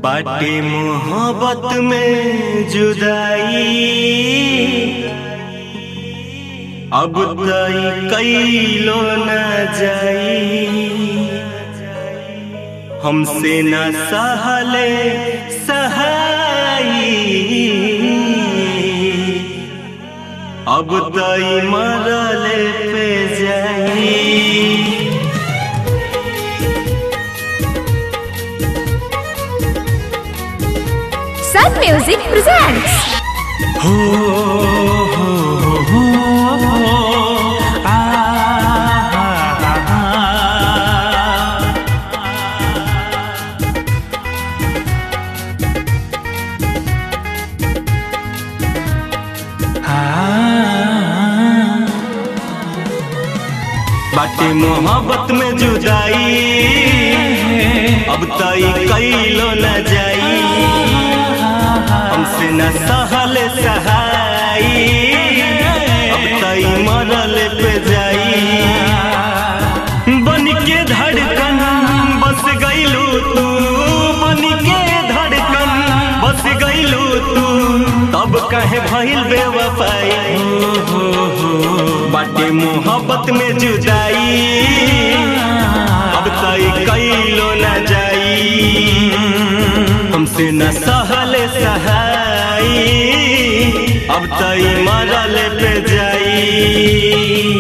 बाटे मोहब्बत में जुदाई अब तई कैलो न जाई हमसे न सहले सहाई अब तई मरले पे जाई Sun Music presents हो हो हो हो आ बाटे मोहब्बत में जुदाई अब तई कैलो न जाई हमसे न सहल सहाई अब तई मरल पे जाई बन के धड़कन बस गईलू तू बन के धड़कन बस गईलू तू तब कहे भइल बेवफाई बाटे मोहब्बत में जुदाई अब तई कैलो न जाई हमसे न सहल सहाई अब तई मरल पे जाई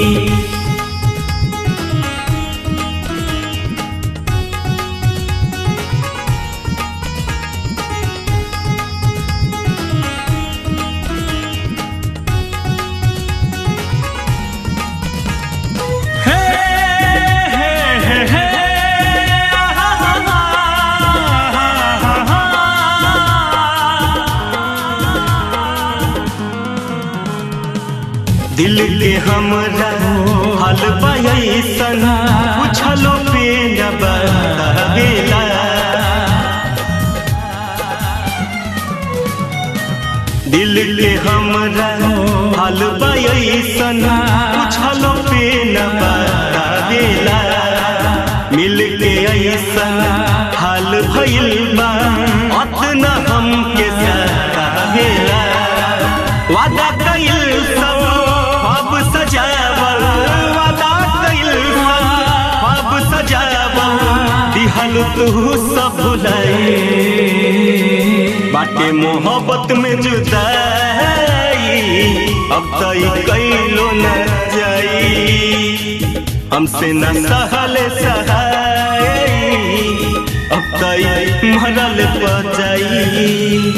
दिल के हमरा हाल पैसन पूछलो पे न बतावेला दिल के हमरा हाल पैसन पूछलो पे न बतावेला मिल के ऐसन हाल भइल बा अतना हमके सतावेला वादा कइल सब अब सजावल वादा कइल सब अब सजावल दिहल तू सब भुलाई बाटे मोहब्बत में जुदाई अब तई कैलो न जाई हमसे न सहल सहाई अब तई मरल पर जाई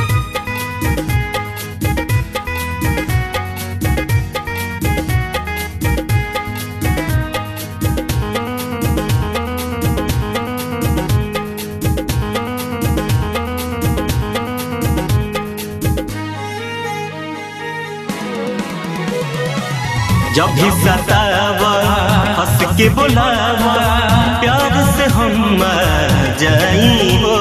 जब भी सतावा हंस के बुलावा प्यार से हम जाई हो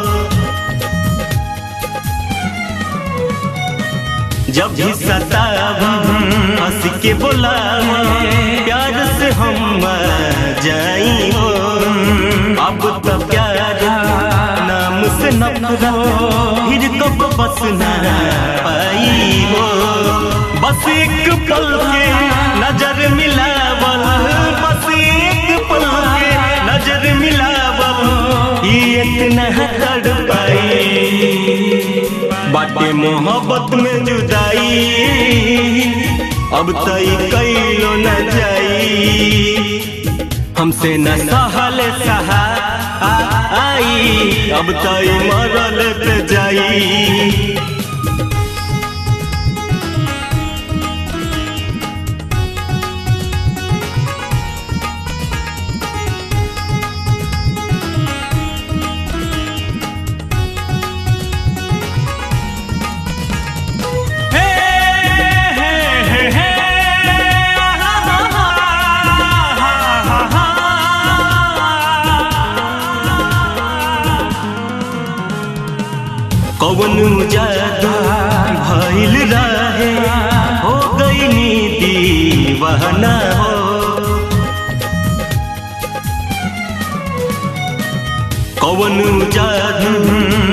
जब भी सतावा हंस के बुलावा प्यार से हम जाई हो अब तो प्यार नाम से नफरत फिर कब बस ना पाई हो बस एक पल के नजर मिलावल बस एक पल के नजर मिलावल ये इतना तड़ पाई बाटे मोहब्बत में जुदाई अब तई कैलो न जाई हमसे न सहल सहा आई अब तई मरल पे जाई कौन जादू भइल रहे हो गई नी दीवाना हो कौन जादू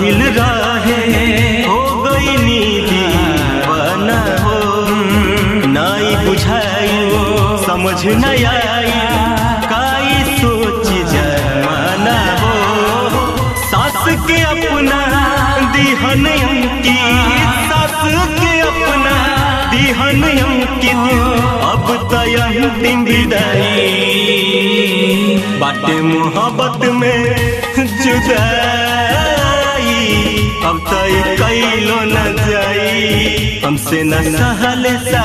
भइल रहे हो गई नीदी बना हो नाई बुझाई समझ न आई काई सोच जमाना हो सास के अपना दिहन की सास के अपना दिहन अंकित अब तय अंतिम विदाई बाटे मोहब्बत में जुदाई अब तय कैलो न जाई हमसे न सहल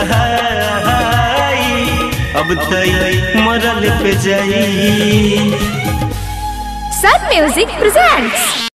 सहाई अब तय मरल पे जाई Sun Music presents